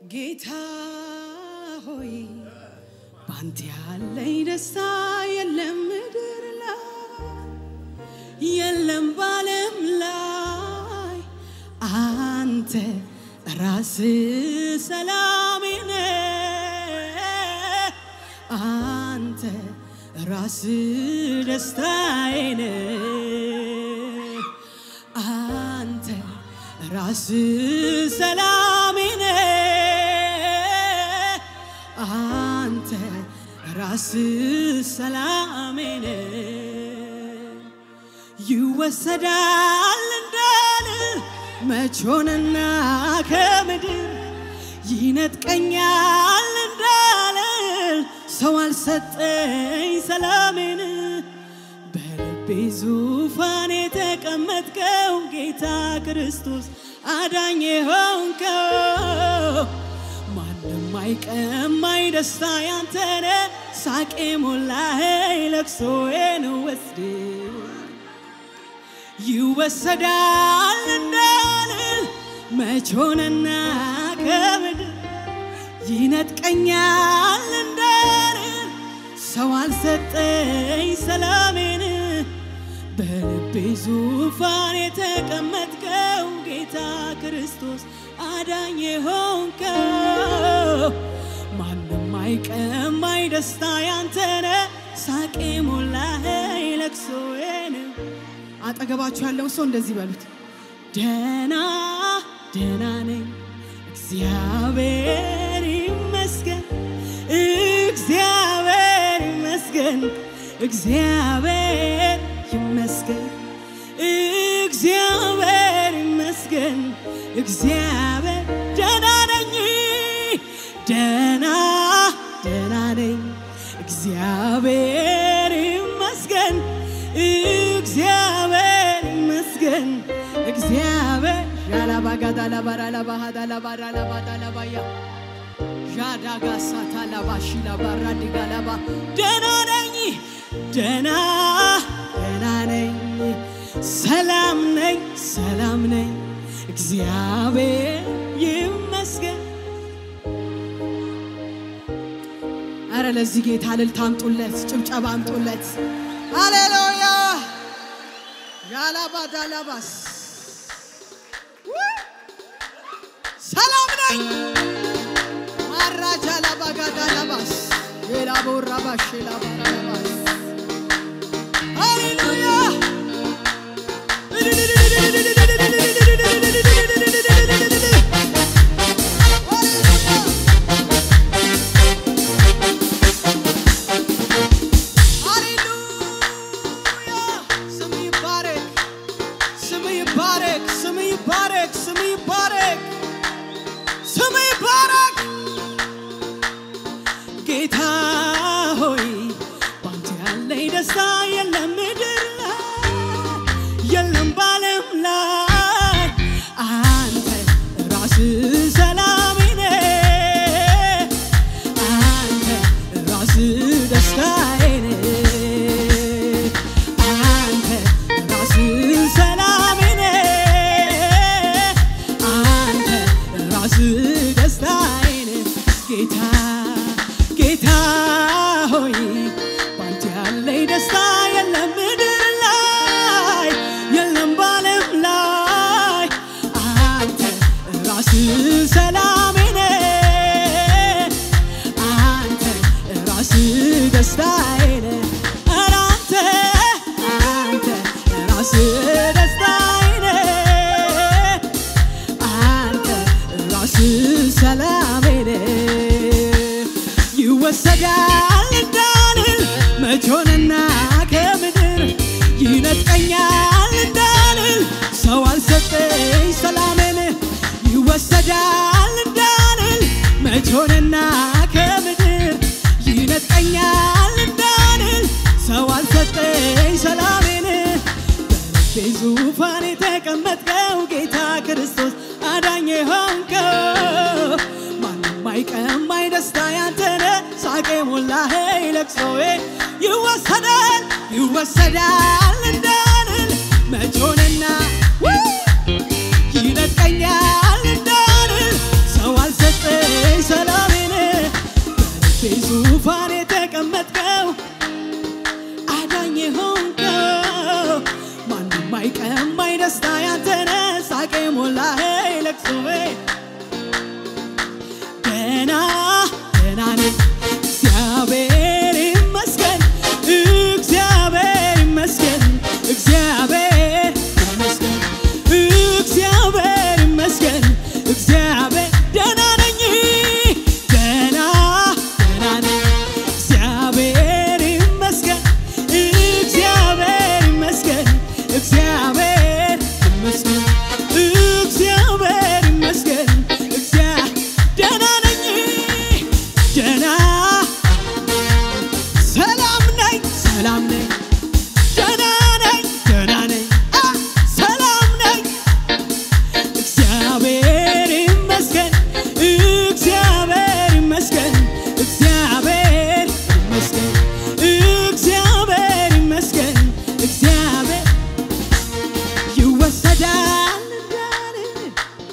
ጌታ ሆይ ባንተ ያለኝ ደስታ የለም ምድር ላይ የለም ባለም ላይ አንተ ራስ ሰላሜ ነህ አንተ ራስ ደስታዬ ነህ አንተ ራስ ሰላሜ ነህ አንተ ራስ ሰላሜ ነህ ይወሰዳል እንዳል መች ሆነና ከምድር ይነጥቀኛል እንዳልል ሰው አልሰጠኝ ሰላሜን በልቤ ዙፋን የተቀመጥከው ጌታ ክርስቶስ አዳኝ ሆንከው ማንም አይቀማኝ ደስታ ያንተነ ሳቄ ሞላኸኝ ለቅሶዬን ወስድ ይወሰዳል እንዳልል መች ሆነና ከምድር ይነጥቀኛል እንዳልል ሰው አልሰጠኝ ሰላሜን በልቤ ዙፋን የተቀመጥከው ጌታ ክርስቶስ አዳኝ ሆንከው ማንም አይቀማኝ ደስታ ያንተነ ሳቄ ሞላኸኝ ለቅሶዬን አጠገባችሁ ያለውን ሰው እንደዚህ በሉት፣ ደና ደና ነኝ እግዚአብሔር ይመስገን፣ እግዚአብሔር ይመስገን፣ እግዚአብሔር ይመስገን፣ እግዚአብሔር ይመስገን፣ እግዚአብሔር ደና ነኝ ደና ደና ነኝ እግዚአብሔር ይመስገን እግዚአብሔር ይመስገን እግዚአብሔር ዣላባጋዳላባራላባሃዳላባራላባዳላባያ ዣዳጋሳታላባሺላባራዲጋላባ ደና ነኝ ደና ደና ነኝ ሰላም ነኝ ሰላም ነኝ እግዚአብሔር ይመስገን አረ ለዚህ ጌታ እልልታ አምጡለት፣ ጭብጨባ አምጡለት። ሃሌሉያ ያላባዳላባስ ሰላም ነኝ ማራጃ ላባጋዳላባስ የላቦራባሽ ላባራላባስ ሃሌሉያ ሃሌሉያ ስም ይባረክ፣ ስም ይባረክ፣ ስም ይባረክ፣ ስም ይባረክ፣ ስም ይባረክ። ጌታ ሆይ ባንተ ያለኝ ደስታ የለም ምድር ላይ የለም ባለም ላይ አንተ ራስህ ሰላሜ ነህ አንተ ራስህ ደስታዬ ነህ አንተ ራስህ ሰላሜ ነህ አንተ ራስህ ደስታዬ ነህ ጌታ ጌታ ሆይ ባንተ ያለኝ ደስታ የለም ምድር ላይ የለም ባለም ላይ አንተ ራስህ ሰላሜ ነህ አንተ ራስህ ደስታዬ ነህ ኧረ አንተ አንተ ራስህ ደስታዬ ነህ አንተ ራስህ ሰላሜ ነህ ይወሰዳል እንዳልል መች ሆነና ከምድር ይነጥቀኛል እንዳልል ሰው አልሰጠኝ ሰላሜን ይወሰዳል እንዳልል መች ሆነና ከምድር ይነጥቀኛል እንዳልል ሰው አልሰጠኝ ሰላሜን በልቤ ዙፋን የተቀመጥከው ጌታ ክርስቶስ አዳኝ ሆንከው ማንም አይቀማኝ ደስታ ያንተነ ሳቄ ሞላኸኝ ለቅሶዬ ይወሰዳል ይወሰዳል እንዳልል መች ሆነና ይነጥቀኛል እንዳልል ሰው አልሰጠኝ ሰላሜን በልቤ ዙፋን የተቀመጥከው አዳኝ ሆንከው ማንም አይቀማኝ ደስታ ያንተነ ሳቄ ሞላኸኝ ለቅሶዬ ገና ገና ነኝ እግዚአብሔር ይመስገን እግዚአብሔር ይመስገን እግዚአብሔር ይመስገን እግዚአብሔር ይመስገን እግዚአብሔር ደህና ነኝ ገና ገና ነኝ እግዚአብሔር ይመስገን እግዚአብሔር ይመስገን እግዚአብሔር ይመስገን እግዚአብሔር ይመስገን እግዚአ ደህና ነኝ ደህና ሰላም ነኝ ሰላም ነኝ ደህና ነኝ ደህና ነኝ አ ሰላም ነኝ እግዚአብሔር ይመስገን እግዚአብሔር ይመስገን እግዚአብሔር ይመስገን እግዚአብሔር ይመስገን እግዚአብሔር ይወሰዳል እንዳልን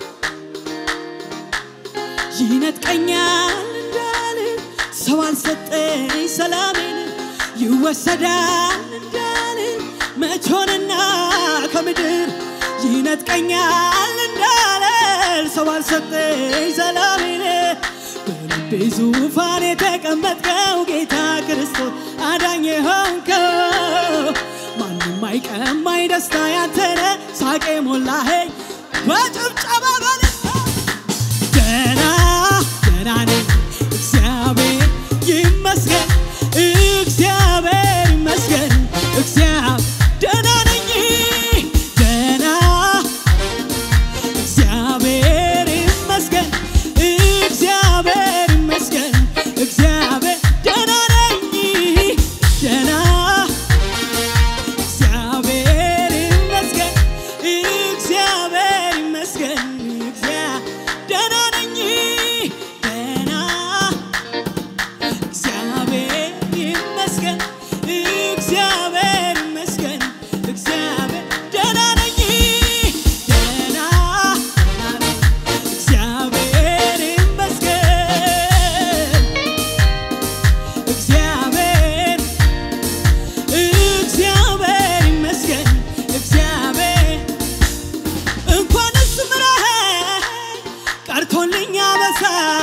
ይነጥቀኛል እንዳልን ሰው አልሰጠኝ ሰላሜን ይወሰዳል እንዳልን መቾንና ከምድር ይነጥቀኛል እንዳልን ሰው አልሰጠኝ ሰላሜን በልቤ ዙፋን የተቀመጥከው ጌታ ክርስቶስ አዳኝ ሆንከው ማንም አይቀማኝ ደስታ ያንተነ ሳቄ ሞላኸኝ በጭብጨባ በልታ ገና ገና ነኝ እግዚአብሔር ይመስገን እግዚአብሔር ይመስገን እግዚአብሔር ደህና ነኝ ገና እግዚአብሔር ይመስገን እግዚአብሔር ይመስገን እግዚአብሔር ደህና ነኝ ደህና እግዚአብሔር ይመስገን እግዚአብሔር ይመስገን እግዚአ- ደህና ነኝ ደህና እግዚአብሔር ይመስገን እግዚአብሔር ይመስገን እግዚአብሔር ደህና ነኝ ደህና ደህና ነኝ እግዚአብሔር ይመስገን እግዚአብሔር እግዚአብሔር ይመስገን እግዚአብሔር እንኳንስ ምረኸኝ ቀርቶልኛ በሳ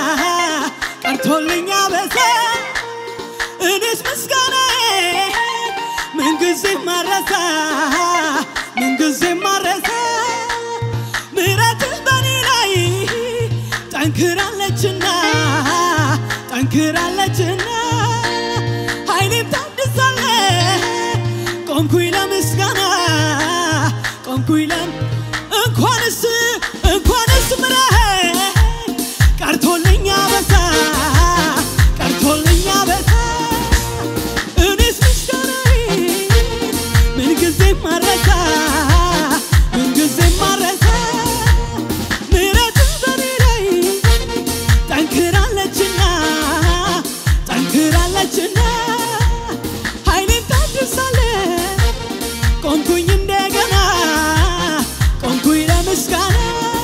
ቀርቶልኛ በሳ እኔስ ምስጋና ምንጊዜ ማረሳ ምንጊዜ ማረሳ ምሕረትህ በኔ ላይ ጠንክራለችና ጠንክራለችና ኃይሌም ታድሳለ ቆምኩኝ ለምስጋና ቆምኩኝ ለም እንኳንስ እንኳንስ ምረኸኝ ቀርቶልኛ በሳ ቀርቶልኛ በሳ እኔስ ምስጋናዬ ምንጊዜም ማረሳ ምንጊዜም ማረሳ ምሕረትህ በኔ ላይ ጠንክራለችና ጠንክራለችና ኃይሌን ታድሳለ ቆምኩኝ እንደገና ቆምኩኝ ለምስጋና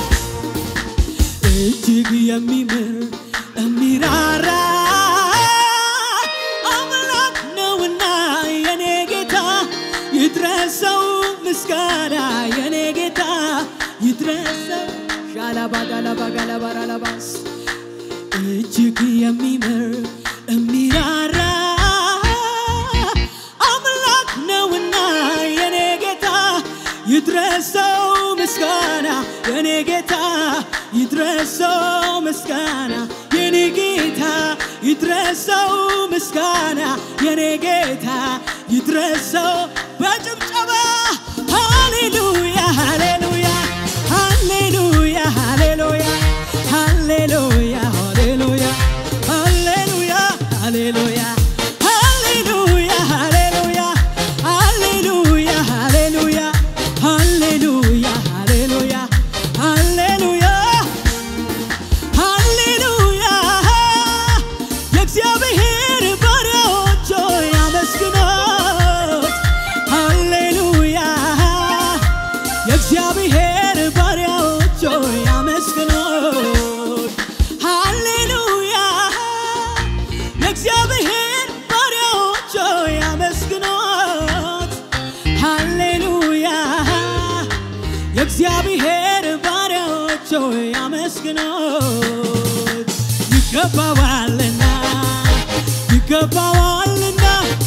እጅግ የሚምር የሚራራ አምላክ ነውና የኔ ጌታ ይድረሰው ምስጋና የኔ ጌታ ይድረሰው ሻላባጋላባጋላባራላባስ እጅግ የሚምር የሚራራ አምላክ ነውና የኔ ጌታ ይድረሰው ምስጋና የኔ ጌታ ይድረሰው ምስጋና የኔ ጌታ ይድረሰው ምስጋና የኔ ጌታ ይድረሰው በጭብጨባ ሃሌሉያ ሃሌሉያ ሃሌሉያ ሃሌሉያ ሃሌሉያ ሃሌሉያ ሃሌሉያ ሃሌሉያ ሃሌሉያ ሃሌሉያ ሃሌሉያ ሃሌሉያ ሃሌሉያ ሃሌሉያ ሃሌሉያ ሃሌሉያ የእግዚአብሔር ባሪያዎች ሆይ አመስግኑት። ሃሌሉያ አመስግኖት ይገባዋልና ይገባዋልና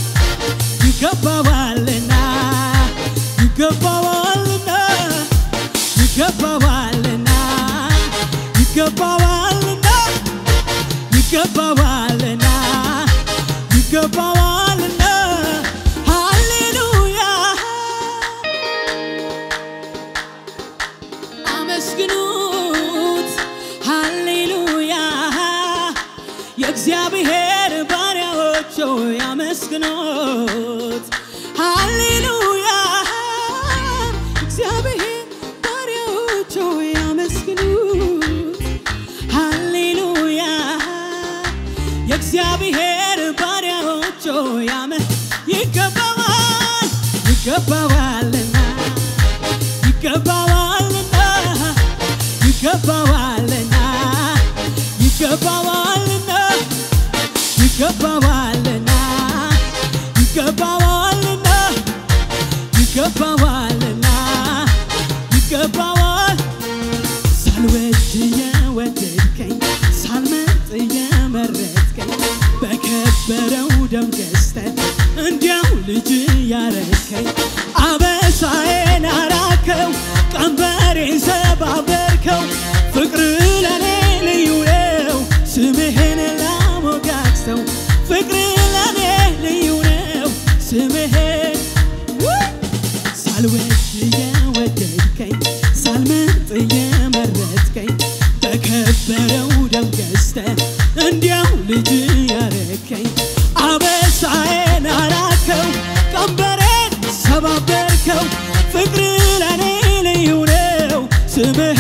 ይገባዋልና ይገባዋልና ይገባዋልና ይገባዋልና ይገባዋልና ይገባዋልና ሃሌሉያ አመስግኑት ሃሌሉያ የእግዚአብሔር ባሪያዎች ሆይ አመስግኑት ሃሌሉያ እግዚአብሔር ባሪያዎች ሆይ አመስግኑት ሃሌሉያ የእግዚአብሔር ባሪያዎች ሆይ አመ ይገባዋል ይገባዋልና ይገባዋልና ይገባዋልና ይገባዋልና ይገባዋልና ይገባዋልና ይገባዋልና ይገባዋል ሳልወድ የወደድከኝ ሳልመጥ የመረጥከኝ በከበረው ደም ገዝተህ እንዲያው ልጅ ያረከኝ አበሳዬን አራከው ቀንበሬን ሰባበርከው ፍቅር ለኔ ልዩ ነው ስምህን ላሞጋግሰው ፍቅር ለኔ ልዩ ነው ስምህን ሳልወድ የወደድከኝ ሳልመርጥ የመረጥከኝ በከበረው ደም ገዝተህ እንዲያው ልጅ ያረከኝ አበሳዬን አራከው ቀንበሬን ሰባበርከው ፍቅር ለኔ ልዩ ነው ስምህ